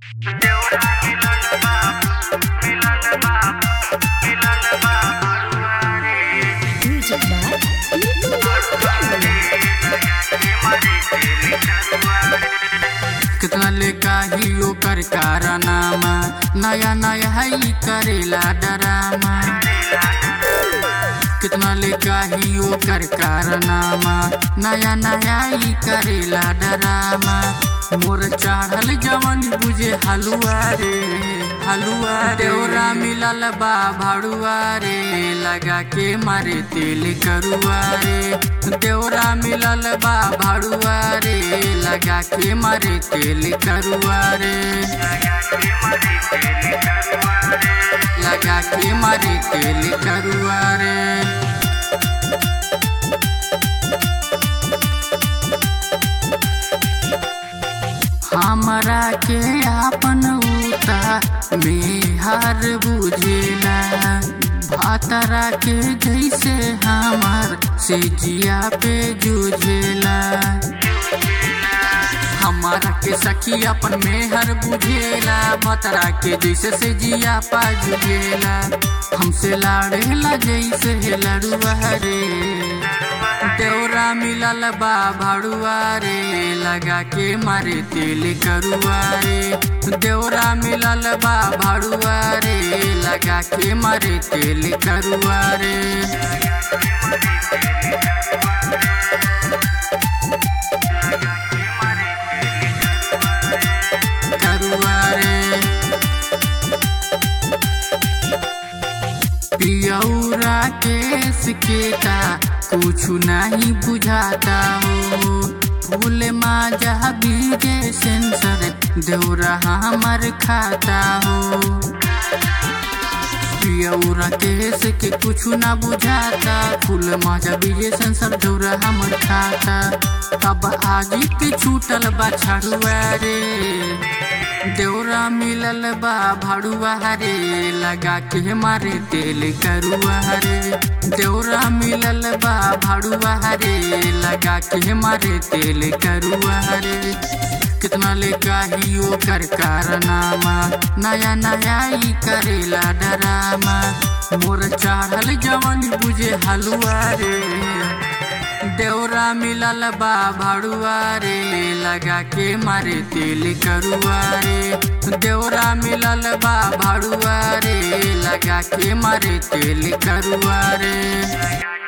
Music by कितना ले काही ओकर कारनामा नया नया है करेला डरामा कितना ले काही ओकर कारनामा नया नया ही करेला डरामा मोर चढ़ल जवन बुझे हलुआ रे हलुआ देवरा मिलल बा भाड़ुआ रे लगा के मारे तेल करुआ रे देवरा मिलल बा भाड़ुआ रे लगा के मारे तेल करुआ रे लगा के मारे तेल करुआ रे हमरा के आपन उता मेहर बुझेला भातरा के जैसे हमार से जिया पे जुझेला हमारा के सखी अपन मेहर बुझेला भतरा के जैसे से जिया पा जुझेला हमसे लाड़ेला जैसे लड़ुआ रे देवरा मिलल बा भाड़ुआ रे लगा के मारे तेल करुआ रे देवरा मिलल बा भाड़ुआ रे लगा के मारे तेल करुआ रे करुआ रे पियौरा केस के का कुछ नहीं बुझाता हो फूल माजा बीजे सेंसर देवरा हमर खाता हो पियौरा केस के कुछ ना बुझाता फूल माजा बीजे सेंसर देवरा हमर खाता अब आगे के छूटल बा छड़ुआ रे देवरा मिलल बा भाड़ुआ रे लगा के मारे तेल करुआ रे देवरा मिलल बा भाड़ुआ रे लगा के मारे तेल करुआ रे कितना ले काही ओकर कारनामा नया नया ही करेला डरामा मोर चढ़ल जवन बुझे हलुआ रे देवरा मिलल बा भाड़ुआ रे लगा के मारे तेल करुआ रे देवरा मिलल बा भाड़ुआ रे लगा के मारे तेल करुआ रे